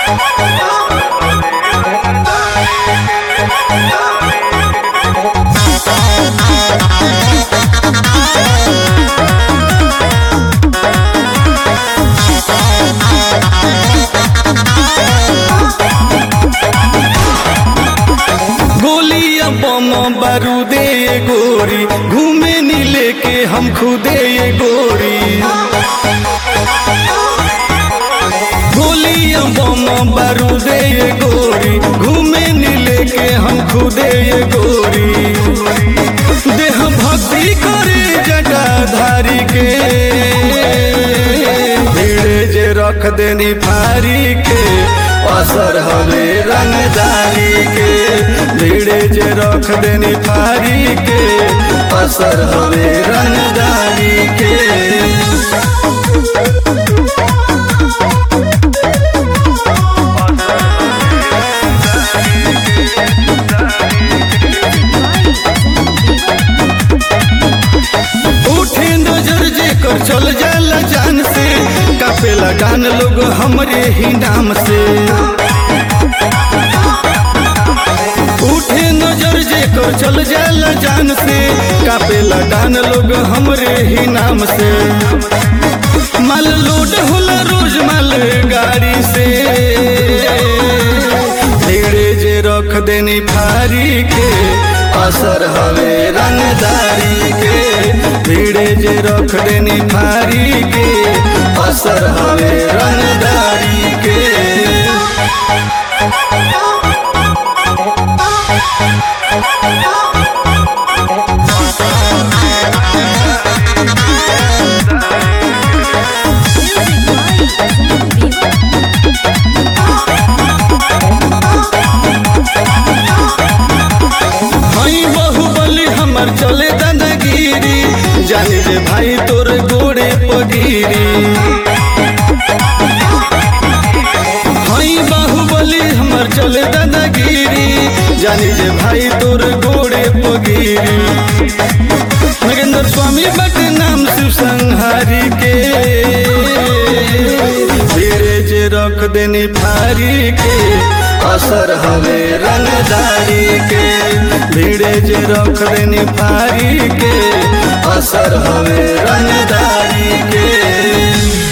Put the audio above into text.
गोलियां बम बारूदे ये गोरी घूमे नी लेके हम खुदे ये गोरी गोलियां बम बारूदे ये गोरी घूमे नी लेके हम खुदे ये गोरी देह भक्ति करे जटाधारी के भीड़े जे रख देनी फारी के असर हवे रंगदारी के भीड़े जे रख देनी फारी के असर हवे रंगदारी के उठे नजर जे कर चल जाला जान से कापे लगान लोग हमरे ही नाम से उठे नजर जे कर चल जाला जान से कापे लगान लोग हमरे ही नाम से माल लोड होला रोज माल गाड़ी से धीरे जे रख देनी फारी के असर हवे रंगदारी के भीड़े जे रख देनी फारी के असर हवे रंगदारी के हई बहुबली हमर चले दादागिरी जानी जे भाई तोर गोड़े पगिरी हई बाहुबली हमर चले दादागिरी जानी जे भाई तोर गोड़े पगिरी नगेंद्र स्वामी बट नाम शिव संहारी के धीरे जे रख देनी फारी के असर हवे रंगदारी के भीड़े जे रख देनी फारी के असर हवे रंगदारी के